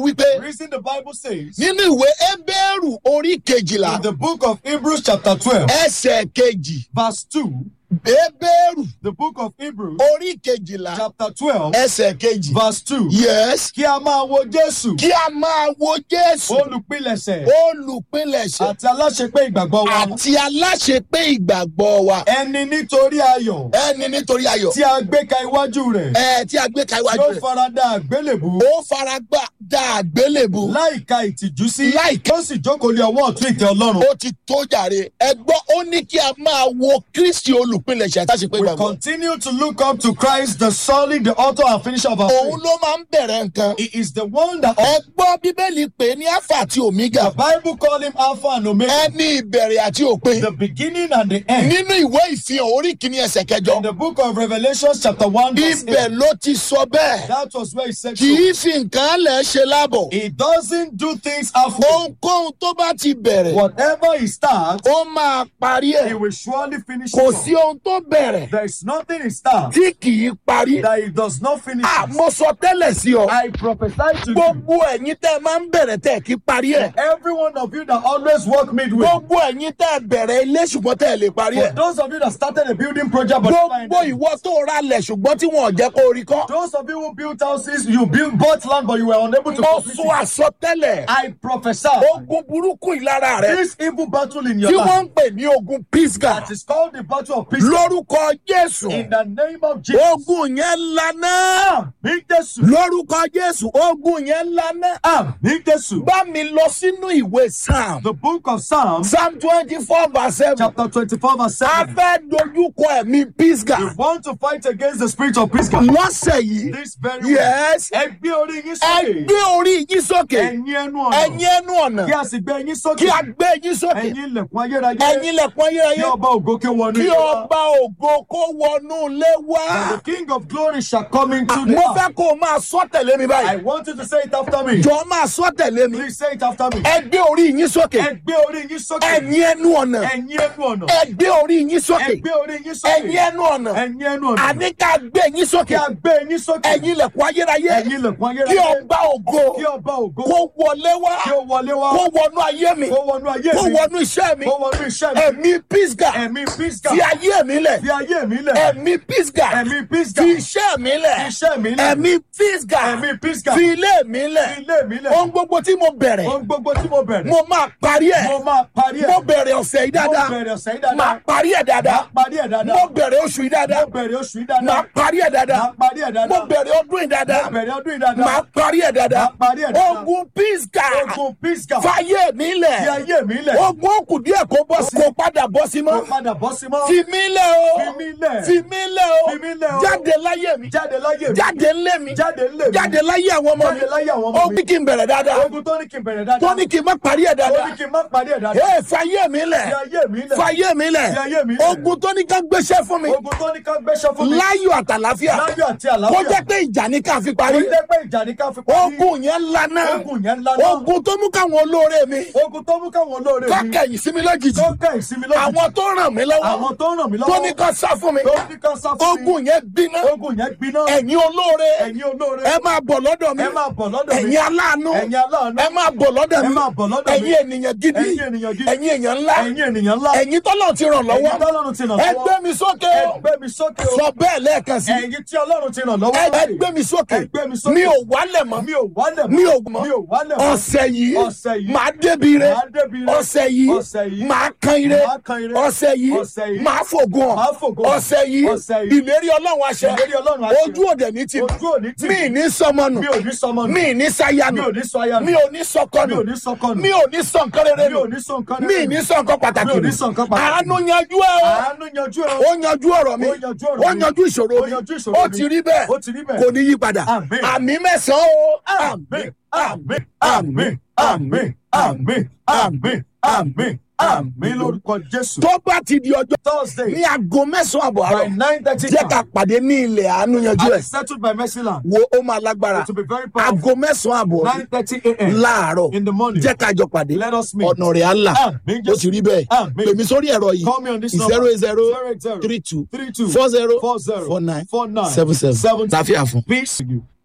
wípé reason the Bible says nínú ìwé Hébérù orí kejìlá in the book of Hebrews chapter 12 ẹsẹ̀ kejì verse 2 Hébérù the book of Hebrews orí kejìlá chapter 12 ẹsẹ̀ kejì verse 2 yes kí a máa wo Jésù kí a máa wo Jésù olùpilẹ̀ṣẹ̀ olùpilẹ̀ṣẹ̀ àti aláṣepé ìgbàgbọ́ wa àti aláṣepé ìgbàgbọ́ wa ẹni nítorí ayọ̀ ẹni nítorí ayọ̀ tí a gbé ka iwájú rẹ̀ ẹ tí a gbé ka iwájú yóò rẹ̀ farada àgbélébù ó fara gbá dá àgbélébù láìka ìtìjú sí Láìka- ó sì jókòó lé ọwọ́ ọ̀tún ìtẹ́ Ọlọ́run ó ti tó jàre ẹ gbọ́ ó ní kí a máa wo Kristi olùpilẹ̀ṣẹ̀ àti aláṣepé we ìgbàgbọ́ continue to look up to Christ the solid the author and finisher of our òun faith ló máa ń bẹ̀rẹ̀ nǹkan he is the one that ẹ gbọ́ bíbélì pé ní alpha àti omega the Bible call him Alpha and Omega ẹni ìbẹ̀rẹ̀ àti òpin the beginning and the end nínú ìwé ìfihàn orí kìíní ẹsẹ̀ kẹjọ in the book of Revelation chapter 1 verse ibẹ̀ 8 ló ti sọ bẹ́ẹ̀ that was where he said kì so. í fi nǹkan lẹ̀ ṣe lábọ̀ he doesn't do things halfway ohunkóhun tó bá ti bẹ̀rẹ̀ whatever he starts ó máa parí he ẹ̀ will surely finish kò it sí ohun tó bẹ̀rẹ̀ there is nothing he starts tí kì í parí that he does not finish Ah, it. mo sọ tẹ́lẹ̀ sí ọ I prophesy to you gbogbo ẹ̀yin tẹ́ ẹ máa ń bẹ̀rẹ̀ tẹ́ ẹ kí parí ẹ̀ every one of you that always work midway gbogbo ẹ̀yin tẹ́ ẹ bẹ̀rẹ̀ ilé ṣùgbọ́n tẹ́ ẹ lè parí for ẹ̀ those of you that started a building project but never gbogbo ended. ìwọ tó ra lẹ̀ ṣùgbọ́n tí wọn ò jẹ́ kó rí kọ́ those of you who built houses you built bought land but you were unable to mo complete sọ it àsọtẹ́lẹ̀ I prophesy ogun burúkú ìlara rẹ this evil battle in your tí life wọ́n ń pè ní ogun pisga that is called the battle of peace lórúkọ jésù in the name of Jesus ogun yẹn lana Àmín Jésù lórúkọ jésù ogun yẹn lana Àmín Jésù bá mi lọ sínú ìwé psalm the book of Psalms psalm twenty four verse seven chapter twenty-four verse a seven fẹ́ dojúkọ ẹ̀mí pisga you want to fight against the spirit of peace lọ́sẹ̀ yìí this very way yes ẹ gbé orí yín ẹ sókè gbé orí yín sókè ẹ̀yin ẹnu ọ̀nà ẹ̀yin ẹnu ọ̀nà kí a sì gbé yín sókè kí a gbé yín sókè ẹ̀yin ilẹ̀kùn ayérayé ẹ̀yin lẹ̀kùn kí ayérayé ọba ògo kí ó wọnú kí ilé wa. ọba ògo kó wọnú ilé wá. And the king of glory shall come into the mo house. fẹ́ kó o máa sọ tẹ̀lé mi I báyìí. want you to say it after me. jọ máa sọ tẹ̀lé mi. Please say it after me. ẹ gbé orí yín sókè. Ẹ gbé orí yín sókè. ẹ̀yin ẹnu ọ̀nà. Ẹ̀yin ẹnu ọ̀nà. ẹ gbé orí yín Ẹ sókè. gbé orí yín sókè. ẹ̀yin ẹnu ọ̀nà. Ẹ̀yin ẹnu ọ̀nà. àní ká gbé yín Kí sókè. a gbé yín sókè. ẹ̀yin ilẹ̀kùn ayérayé. Ẹ̀yin ilẹ̀kùn kí ayérayé. ọba ògo Kí ọba ògo kó wọlé wá. kí ó wọlé wá. kó wọnú ayé mi. Kó wọnú ayé kó mi. wọnú iṣẹ́ mi. Kó wọnú iṣẹ́ mi. ẹ̀mí pisga. Ẹ̀mí písgà. fi ayé mi lẹ̀. Fi ayé mi lẹ̀. ẹ̀mí pisga. Ẹ̀mí písgà. fi iṣẹ́ mi lẹ̀. Fi iṣẹ́ mi lẹ̀. ẹ̀mí pisga. Ẹ̀mí písgà. fi ilé mi lẹ̀. Fi ilé mi lẹ̀. ohun gbogbo tí mo bẹ̀rẹ̀ Ohun gbogbo tí mo bẹ̀rẹ̀. mo máa parí ẹ̀ Mo máa parí ẹ̀. mo bẹ̀rẹ̀ ọ̀sẹ̀ yìí Mo dáadáa bẹ̀rẹ̀ ọ̀sẹ̀ yìí máa dáadáa. parí ẹ̀ Máa dáadáa parí ẹ̀ dáadáa. mo bẹ̀rẹ̀ oṣù yìí dáadáa Mo bẹ̀rẹ̀ oṣù yìí máa dáadáa. parí ẹ̀ dáadáa Máa parí ẹ̀ dáadáa. mo bẹ̀rẹ̀ ọdún yìí dáadáa Mo bẹ̀rẹ̀ ọdún yìí dáadáa. máa parí ẹ̀ dáadáa Máa parí ẹ̀ dáadáa. ogun pisga Ogun písgà. fàyè mi Fi lẹ̀ ayé mi lẹ̀. ogun òkú díẹ̀ kó bọ́ sí kó padà bọ́ sí Kó mọ́ padà bọ́ sí mọ́. fi mí lẹ̀ o Fi mí lẹ̀. fi mí lẹ̀ o Fi mí lẹ̀ o. jáde láyé mi Jáde láyé mi. jáde ńlẹ̀ mi Jáde ńlé mi. jáde láyé àwọn ọmọ mi Jáde láyé àwọn ọmọ ó mi. ní kí n bẹ̀rẹ̀ dáadáa Ogun tó ní kí n bẹ̀rẹ̀ dáadáa. tó ní kí n má parí ẹ̀ Tó dáadáa ní kí n má parí ẹ̀ dáadáa. ee fàyè mi lẹ̀ Fi ayé mi lẹ̀. fàyè mi lẹ̀ Fi ayé mi lẹ̀. ogun tó ní ká gbéṣẹ́ fún mi Ogun tó ní ká gbéṣẹ́ fún mi. láyọ̀ àtàláfíà Láyọ̀ àti kó àlàáfíà. jẹ́ pé ìjà ní ká fi Kó parí jẹ́ pé ìjà ní ká fi parí. ogun yẹn lana Ogun yẹn ńlá náà. ogun tó mú káwọn olóore mi Ogun tó mú káwọn olóore mi. kákẹ́yìn sí mi lójijì Tó ká ìsinmi lójijì. àwọn tó ràn mí lọ́wọ́ Àwọn tó ràn mí lọ́wọ́. tó ní ká sá fún mi Tó ní ká sá fún mi. ogun yẹn gbiná Ogun yẹn gbiná. ẹ̀yin olóore Ẹ̀yin olóore. ẹ máa bọ̀ lọ́dọ̀ mi Ẹ máa bọ̀ lọ́dọ̀ mi. ẹ̀yin aláàánú Ẹ̀yin aláàánú. ẹ máa bọ̀ lọ́dọ̀ Ẹ mi máa bọ̀ lọ́dọ̀ mi. ẹ̀yin ènìyàn gidi Ẹ̀yin ènìyàn gidi. ẹ̀yin èèyàn ńlá Ẹ̀yin ènìyàn ńlá. ẹ̀yin tọ́lọ̀ ti ràn lọ́wọ́ Ẹ̀yin tọ́lọ́run ti ràn ẹ lọ́wọ́. gbé mi sókè Ẹ o gbé mi sókè o. sọ bẹ́ẹ̀ lẹ́ẹ̀kan sí Ẹ̀yin tí Ọlọ́run ti ràn lọ́wọ́. ẹ ẹ gbé mi sókè Ẹ gbé mi sókè. mi ò wálẹ̀ mọ́ Mi ò wálẹ̀ mọ́. mi ò mọ́ Mi ò wálẹ̀ mọ́. ọ̀sẹ̀ yìí Ọ̀sẹ̀ yìí. máa débi rẹ Màá débi rẹ. ọ̀sẹ̀ yìí Ọ̀sẹ̀ yìí. máa kan ire Màá kan ire. ọ̀sẹ̀ yìí Ọ̀sẹ̀ yìí. máa fògùn Màá ọ̀ fògo hàn. ọ̀sẹ̀ yìí Ọ̀sẹ̀ yìí. ìlérí ọlọ́run àṣẹ Ìlérí Ọlọ́run àṣẹ. ojú òde ní ti Ojú òní tì. mi ní sọmọnù Mi ò ní sọmọ nù. mi ní sáyánù Mi ò ní sọ aya nù. mi ò ní sọkọnù Mi ò ní sọkọ nù. mi ò ní sọ nǹkan rere Mi nù ò ní sọ nǹkan mi rere ní nù. sọ nǹkan pàtàkì Mi ò ní nù sọ nǹkan pàtàkì. àánú yanjú ẹ o Àánú yanjú ẹ o. ó yanjú ọ̀rọ̀ mi Ó yanjú ọ̀rọ̀ ó mi. yanjú ìṣòro Ó mi yanjú ìṣòro ó mi. ti rí bẹ́ẹ̀ Ó ti rí bẹ́ẹ̀. kò ní yí padà Àmín. àmì mẹ́sàn-án o Àmín. Àmín. Àmín. Àmín. Àmín. Àmín. Àmín. Àmín lórúkọ Jésù. tó bá ti di ọjọ́ Thursday ní aago mẹ́sàn-án àbọ̀ by àárọ̀ nine thirty jẹ́ ká pàdé ní ilẹ̀ àánú yanjú ẹ̀ settled by Mercyland. wo ó máa lágbára It will be very powerful. aago mẹ́sàn-án àbọ̀ Nine thirty a.m. láàárọ̀ in the morning. jẹ́ ká jọ pàdé Let us meet. ọ̀nà rẹ̀ á là Àmín ó ti rí bẹ́ẹ̀ Àmín. pèmí sórí ẹ̀rọ yìí Call me on this zero number. eight zero zero eight zero three two three two four zero four zero four nine four nine seven seven seven tàfíà fún. Peace. to you.